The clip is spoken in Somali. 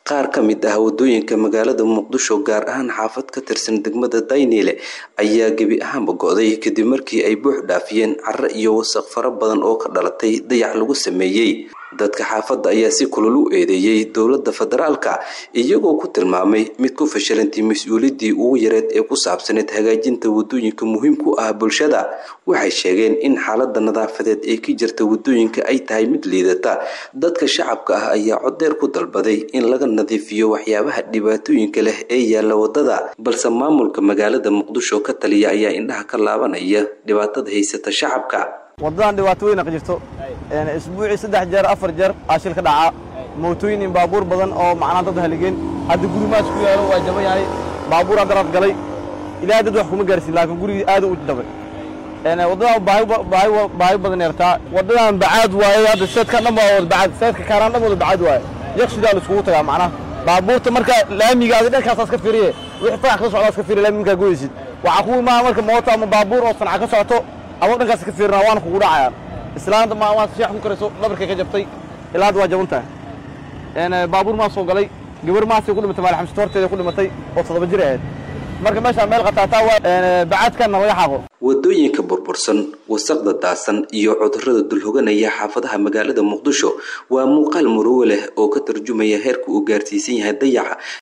qaar ka mid ah wadooyinka magaalada muqdisho gaar ahaan xaafad ka tirsan degmada dayniile ayaa gebi ahaanba go-day kadib markii ay buux dhaafiyeen caro iyo wasaq fara badan oo ka dhalatay dayax lagu sameeyey dadka xaafadda ayaa si kulul u eedeeyey dowladda federaalka iyagoo ku tilmaamay mid ku fashilantay mas-uuliyaddii ugu yareed ee ku saabsaneyd hagaajinta wadooyinka muhiimku ah bulshada waxay sheegeen in xaaladda nadaafadeed ee ka jirta wadooyinka ay tahay mid liidata dadka shacabka ah ayaa codeer ku dalbaday in laga nadiifiyo waxyaabaha dhibaatooyinka leh ee yaalla wadada balse maamulka magaalada muqdisho ka taliya ayaa indhaha ka laabanaya dhibaatada haysata shacabka waddadan dhibaato weyn ka jirto isbuucii saddex jeer afar jeer aashil ka dhacaa mootooyin baabuur badan oo macnaa dad haligeen hadda gurimaas ku yaalo waa jaban yahay baabuur haddaraad galay ilaahay dad wax kuma gaarsiin laakiin gurigii aad u jabay waddadan baahi badan yartaa waddadan bacaad waaye hadda seedka dhan waa wada bacaad seedka kaaraan dhan wada bacaad waaye yakshidaa la iskugu tagaa macnaha baabuurta marka laamiga adi dhankaasaas ka fiiriye wixii farax ka socdaas ka fiiriye laamigaa goysid waxaa ku imaa marka mooto ama baabuur oo sanca ka socoto ama dhankaas ka fiirina waana kugu dhacayaan islaanta ma waa sheex ku karayso dhabarkay ka jabtay ilaa hadda waa jaban tahay baabuur maa soo galay gabar maasay ku dhimatay maal xamsito horteeda ku dhimatay oo toddoba jir ahayd marka meeshaa meel qataataa waa bacaadkanna laga xaaqo wadooyinka burbursan wasaqda daasan iyo cudurrada dulhoganaya xaafadaha magaalada muqdisho waa muuqaal murugo leh oo ka tarjumaya heerka uu gaarsiisan yahay dayaxa